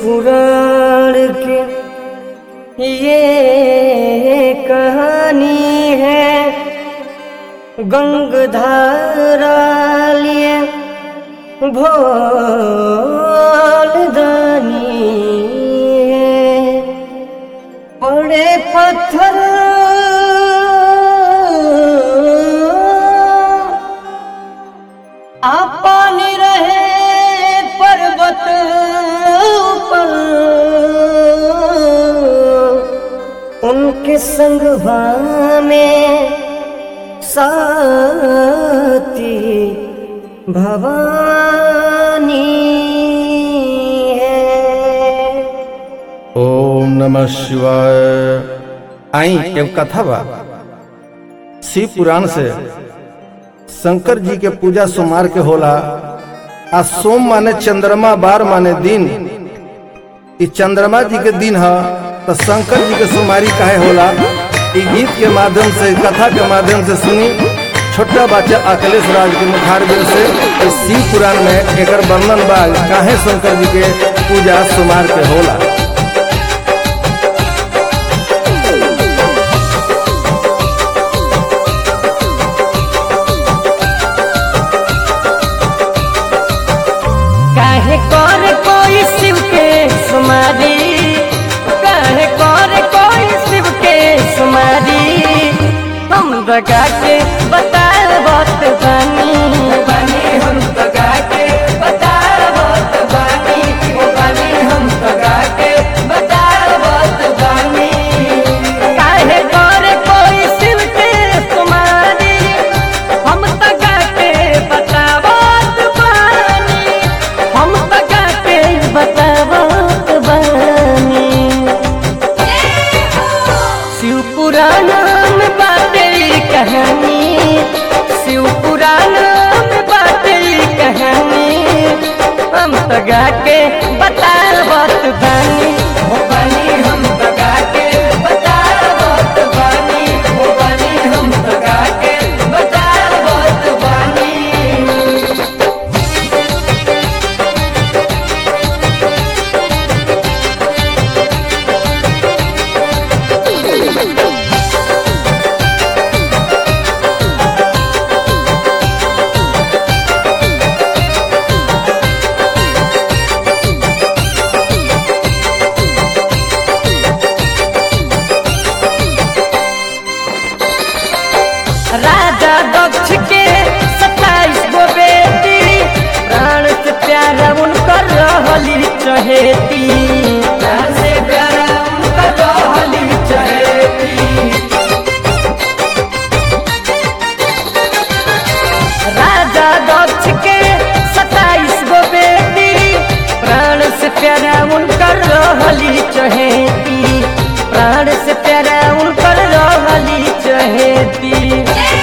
पुराण के ये कहानी है गंगधारा लिए भोल दानी है बड़े पत्थर आ पानी रहे पर्वत पर उनके संग में साथी भवानी है ओम नमः शिवाय आई एवं कथा बा शिव पुराण से शंकर जी के पूजा सोमवार के होला आ सोम माने चंद्रमा बार माने दिन ई चंद्रमा जी के दिन ह तो शंकर जी के सोमवारी काहे होला ई गीत के माध्यम से कथा के माध्यम से सुनी छोटा बच्चा अखिलेश राज के मुखारबिन से इस शिव पुराण में एकर वर्णन बा काहे शंकर जी के पूजा सोमवार के होला काहे कर कोई शिव के सुमारी काहे कर कोई शिव के सुमारी हम लगा के बता बात बानी बानी हम लगा के बता बात बानी ओ बानी हम लगा के बता बात बानी काहे कर कोई शिव के सुमारी हम लगा के बता बात बानी हम लगा के बता बात बानी शिव पुराण में बाटे कहानी शिव पुराण में बाटे कहानी हम तो गा के बता बात बानी हो बानी हम तो गा के बता बात बानी हो बानी हम तो गा के बता बात बानी राजा दक्ष के सत्ताईस गो बेटी प्राण से प्यारा उनकर रहली चहेती प्राण से प्यारा उनकर रहली चहेती राजा दक्ष के सत्ताईस गो बेटी प्राण से प्यारा उनकर रहली चहेती प्राण से प्यारा उनकर रहली चहेती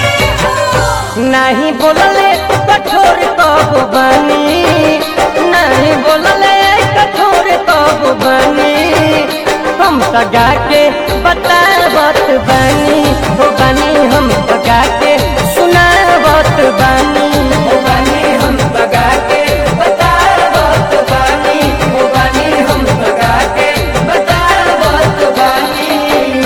नहीं बोलले कठोर कब बनी नहीं बोलले कठोर कब बनी हम तो गा के बता बात बनी हो बनी हम तो गा के सुना बात बनी हो बनी हम तो गा के बता बात बनी हो बनी हम तो गा के बता बात बनी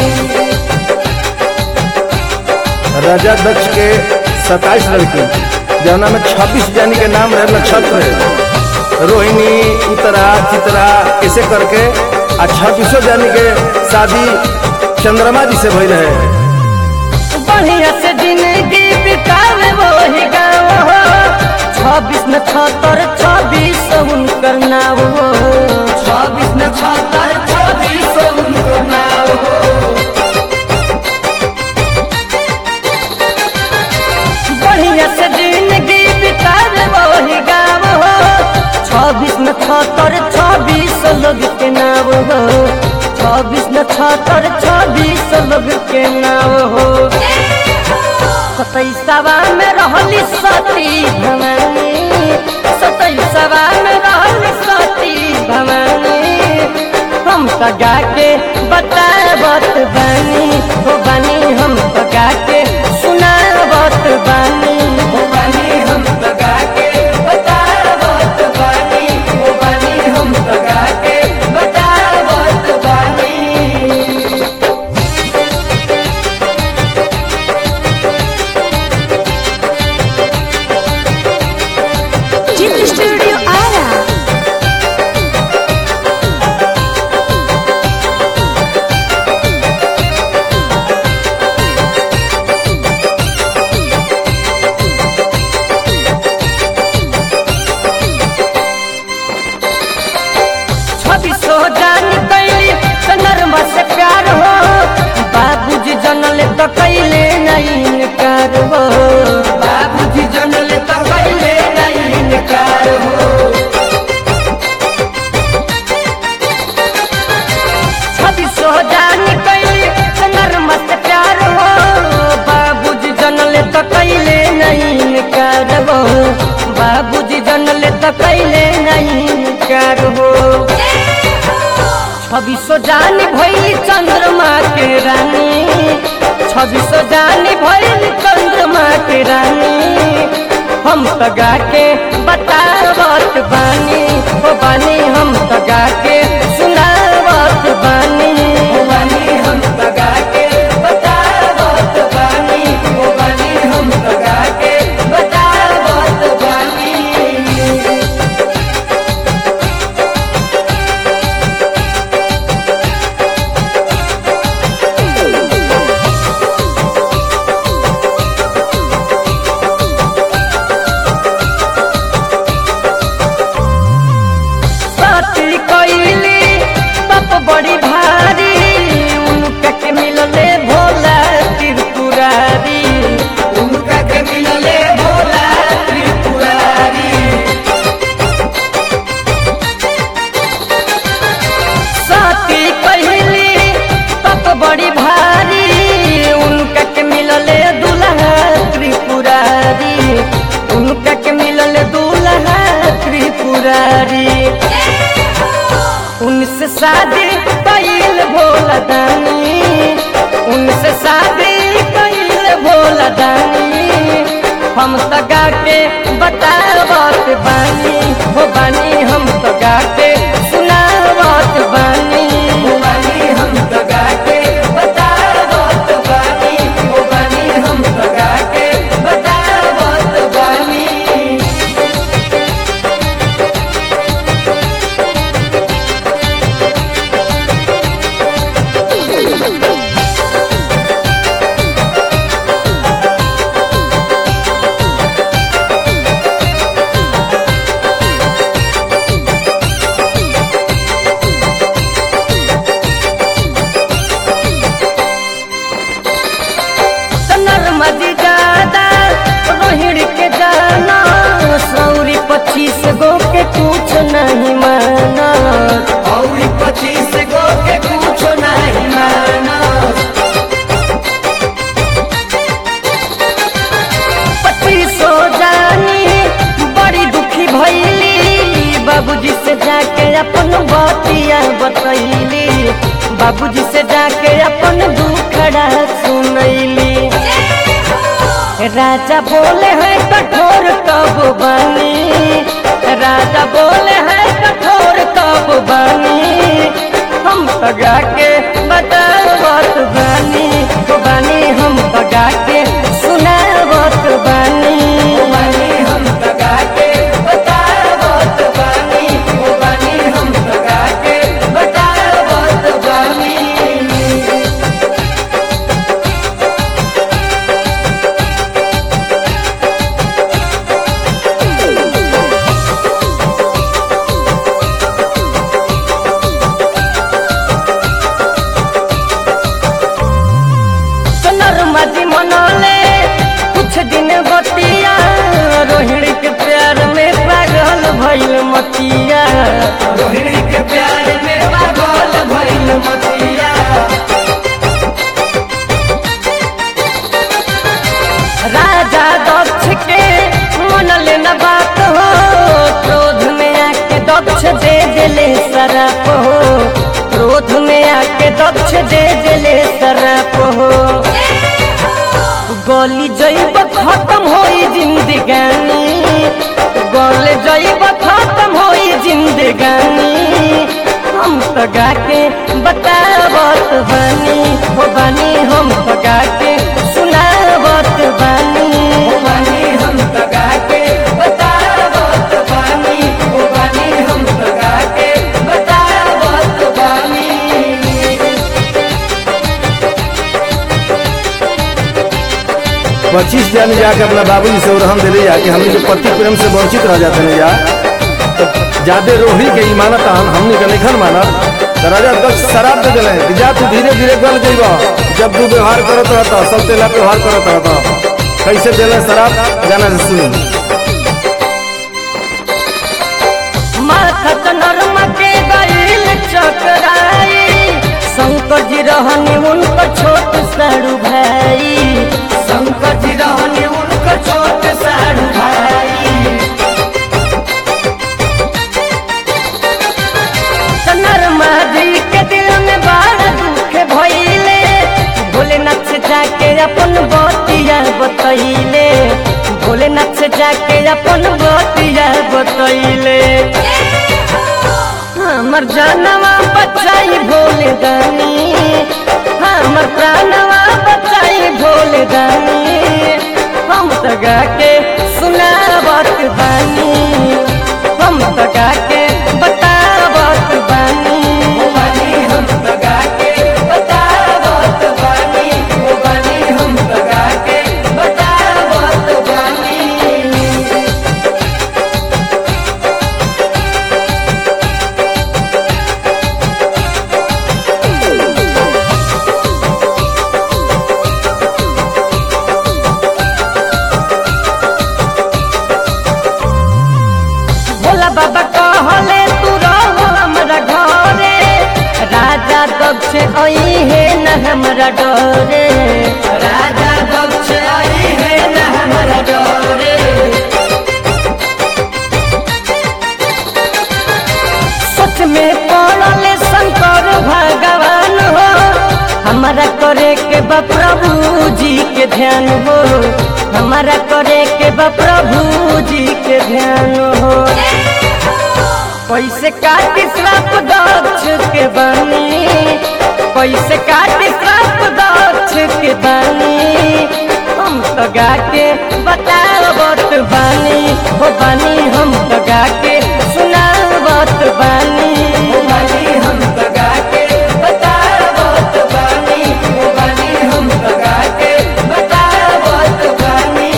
राजा दक्ष के सताईस लड़की जौना में छब्बीस जानी के नाम रहे नक्षत्र रोहिणी उतरा चित्रा ऐसे करके आ छब्बीसों जानी के शादी चंद्रमा जी से भई रहे बढ़िया से जिंदगी बितावे वही गाँव हो छब्बीस न छतर छब्बीस उनकर नाव हो छब्बीस न छतर छब्बीस उनकर नाव हो बढ़िया से जिंदगी बितावे वही गाँव हो छब्बीस न छतर छब्बीस लोग के नाव हो छब्बीस न छतर छब्बीस लोग के नाव हो सतैसवा में रहली सती भवानी सतैसवा में रहली सती भवानी हम तो गा के बता बात बानी हो बानी हम तो गा के सुना बात बानी हो बानी हम तो गा के बता बात बानी हो बानी हम तो गा के तो कैले नहीं कर हो छब्बीसो जानी भैली चंद्रमा के रानी छब्बीसो जानी भैली चंद्रमा के रानी हम तो गा के बतावत बानी ओ बानी हम तो गा के सुनावत बानी ओ बानी हम तो गा के बतावत बानी ओ बानी हम तो गा के बतावत बानी साथी कैली तप बड़ी भारी उनका के मिलले भोला त्रिपुरारी उनका के मिलले भोला त्रिपुरारी साथी कैली तप बड़ी भारी उनका के मिलले दुल्हा त्रिपुरारी उनका के मिलले दुल्हा त्रिपुरारी उनसे शादी कैल भोला दानी उनसे शादी कैल भोला दानी हम तो गा के बतावत बानी हो बानी हम तो गा के सुनावत बानी हो बानी हम तो गा के बतावत बानी हो बानी हम तो गा के बतावत बानी नर्मदी ज्यादा रोहिणी के जाना सौरी पच्चीस गो के कुछ नहीं माना सौरी पच्चीस गो के कुछ नहीं माना पच्चीसो जानी बड़ी दुखी भैली बाबूजी से जाके अपन बतिया बतैली बाबूजी से जाके अपन दुखड़ा सुनैली राजा बोले हैं कठोर कब बनी राजा बोले हैं कठोर कब बनी हम पगा के बतावत बानी तो बानी हम पगा के सुनावत बानी बानी हम पगा के बतावत बानी ओ बानी हम पगा के बतावत बानी नर्मदी मनौले कुछ दिन बतिया रोहिणी के प्यार में पागल भइल मतिया रोहिणी के प्यार में पागल भइल मतिया राजा दक्ष के मन लेना बात हो क्रोध में आके दक्ष दे दिले शराप हो क्रोध में आके दक्ष दे दिले शराप हो गली जैब खत्म होई जिंदगानी गल जैब खत्म होई जिंदगानी हम तो गा के बतावत बानी हो बानी हम तो गा के सुनावत बानी हो बानी हम तो गा के बतावत बानी हो बानी हम तो गा के बतावत बानी पच्चीस जाने जाके अपना बाबूजी से उरहन दिले जाके हमने जो पति प्रेम से वंचित रह जाते हैं या तो ज्यादा रोही के इमानत हम हमने के निखन माना तो राजा दक्ष शराब दे दिले कि जा तू धीरे धीरे गल जइब जब तू व्यवहार करत रहता सब तेला व्यवहार करत रहता कैसे दिले शराब गाना से सुनी माथत नर्म के गईल चकराई शंकर जी रहनी उनका छोट साड़ू भाई शंकर जी रहनी उनका छोट साड़ू भाई पहिले भोलेनाथ से जाके अपन बतिया बतैले हमर जानवा बचाई भोले दानी हमर प्राणवा बचाई भोले दानी हम तो गा के सुनावत बानी हम तो गा के बतावत बानी हम तो गा के बतावत बानी ओ बानी हम तो गा के बतावत बानी भोला बाबा कहले तू रहो हमरा घरे राजा दक्ष आई है न हमरा डरे राजा दक्ष आई है न हमरा डरे सच में पड़ले शंकर भगवान हो हमारा करे के बा प्रभु जी के ध्यान हो हमारा करे के बा प्रभु जी के ध्यान हो कैसे काटी श्राप दक्ष के बानी कैसे काटी श्राप दक्ष के बानी हम तो गा के बतावत बानी हो बानी हम तो गा के सुनावत बानी हो बानी हम तो गा के बतावत बानी हो बानी हम तो गा के बतावत बानी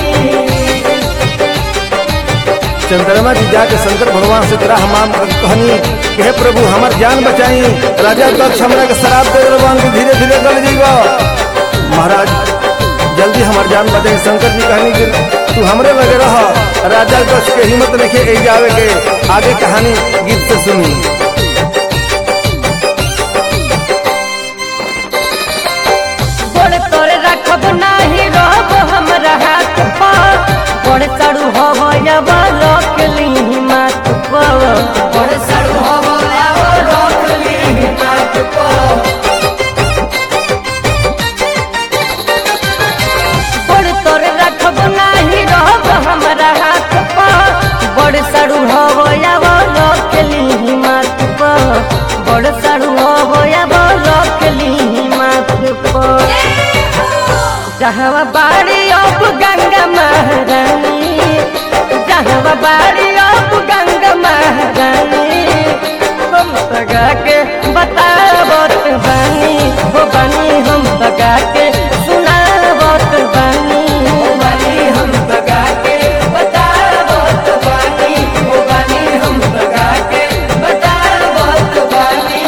चंद्रमा जी जाके शंकर भगवान से तेरा हम कहनी कि हे प्रभु हमार जान बचाई राजा दक्ष हमरा के शराब दे भगवान के धीरे धीरे गल जीवा महाराज जल्दी हमार जान बचाई शंकर जी कहनी कि तू हमरे लगे रह राजा दक्ष के हिम्मत नहीं के जावे के आगे कहानी गीत से सुनी बड़ तोरे रखब नाही रहब हमरा हाथ पर बड़ सड़ू हव अब रख ली माथ पर बड़ सड़ू हव अब रख ली माथ पर बड़ तोरे रखब नाही रहब हमरा हाथ पर बड़ सड़ू हव अब रख ली माथ पर बड़ सड़ू हव अब रख ली माथ पर जहाँ बाड़ी अब गंगा महारानी जहाँ बाड़ी अब गंगा महारानी हम तगा के बतावत बानी हो बानी हम तगा के सुनावत बानी हो बानी हम तगा के बतावत बानी हो बानी हम तगा के बतावत बानी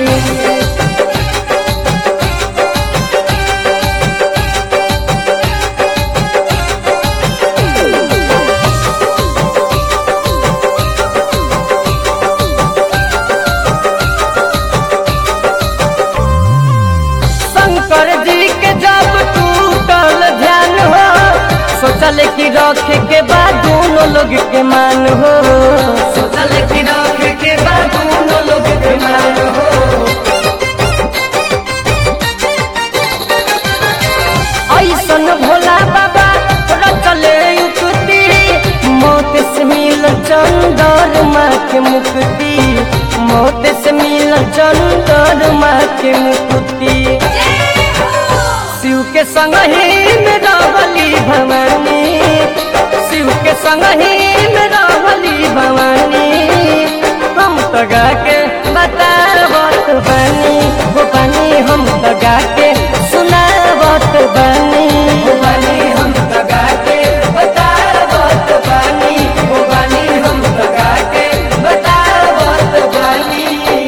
शंकर जी के जब टूटल ध्यान हो सोचल कि रखे के बाद दोनों लोग के मान हो सोचल कि रखे के बाद दोनों लोग के मान हो ऐसन भोला बाबा रचले युक्ति मौत से मिल चंदर माँ के मुक्ति मौत से मिल चंदर माँ के मुक्ति शिव के संग ही में रहली भवानी शिव के संग ही में रहली भवानी हम तो गा के बतावत बानी हो बानी हम तो गा के सुनावत बानी हो बानी हम तो गा के बतावत बानी हो बानी हम तो गा के बतावत बानी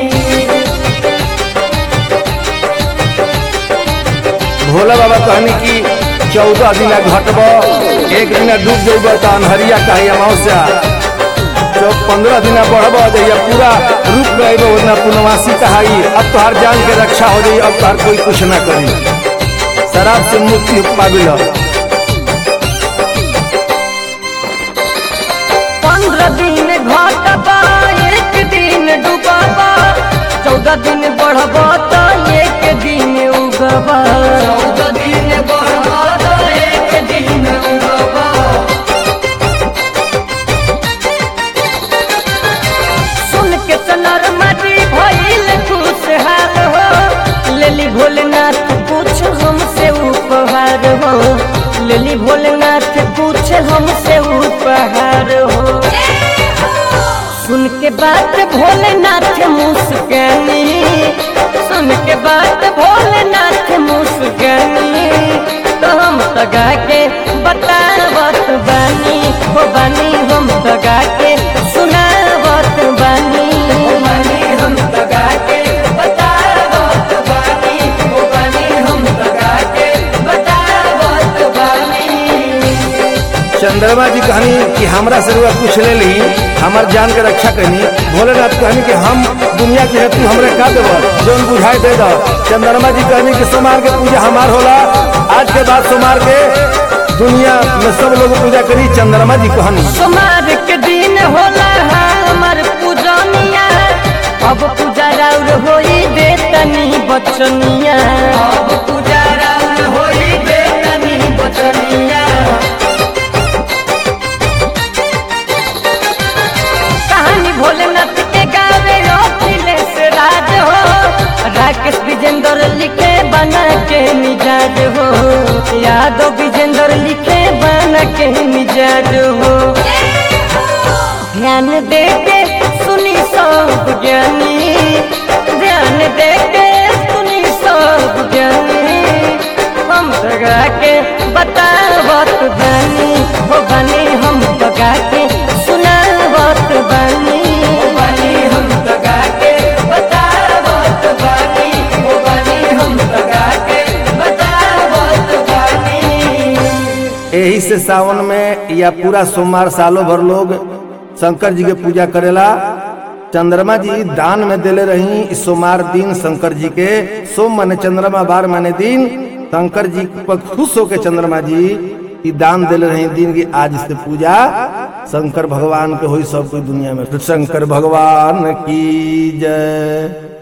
भोला बाबा कहनी कि चौदह दिन घटब एक दिन डूब जब तो अनहरिया कही अमावस्या जब पंद्रह दिन बढ़ब जहिया पूरा रूप में अइब उतना पूर्णवासी कहाई अब तोहार जान के रक्षा हो जाई अब तोहार कोई कुछ ना करी शराब से मुक्ति पाबिल पंद्रह दिन घटबा एक दिन डूबबा चौदह दिन बढ़बा तो एक दिन उगबा चौदह दिन बढ़बा तो एक दिन के बात भोलेनाथ मुस्कानी सुन के बात भोलेनाथ मुस्कानी तो हम तो गा के बतावत बानी हो बानी हम तो गा के सुनावत बानी हो बानी हम तो गा के बतावत बानी हो बानी हम तो गा के बतावत बानी चंद्रमा जी कहनी कि हमरा से रुआ कुछ ले ली हमार जान के रक्षा करनी भोलेनाथ कहनी कि हम दुनिया के हेतु हमरे का देव जौन बुझाई दे दो चंद्रमा जी कहनी कि सोमार के पूजा हमार होला आज के बाद सोमार के दुनिया में सब लोग पूजा करी चंद्रमा जी कहनी सोमवार के दिन होला हमर पूजनिया अब पूजा राउर होई दे तनी बचनिया अब पूजा राउर होई दे तनी बचनिया कहानी भोलेनाथ के गावे अखिलेश राज हो राकेश विजेंद्र लिखे बना के मिजाज हो यादव विजेंद्र लिखे बना के मिजाज हो ध्यान दे के सुनी सब ज्ञानी ध्यान दे के सुनी सब ज्ञानी हम लगा के बतावत बानी हो बानी हम लगा के सुनावत बानी हो बानी हम लगा के बतावत बानी हो बानी हम लगा के बतावत बानी यही से सावन में या पूरा सोमवार सालों भर लोग शंकर जी के पूजा करेला चंद्रमा जी दान में देले रही इस सोमवार दिन शंकर जी के सोम माने चंद्रमा बार माने दिन शंकर जी पर खुश होके चंद्रमा जी ई दान देले रही दिन की आज से पूजा शंकर भगवान के होई सब कोई दुनिया में शंकर भगवान की जय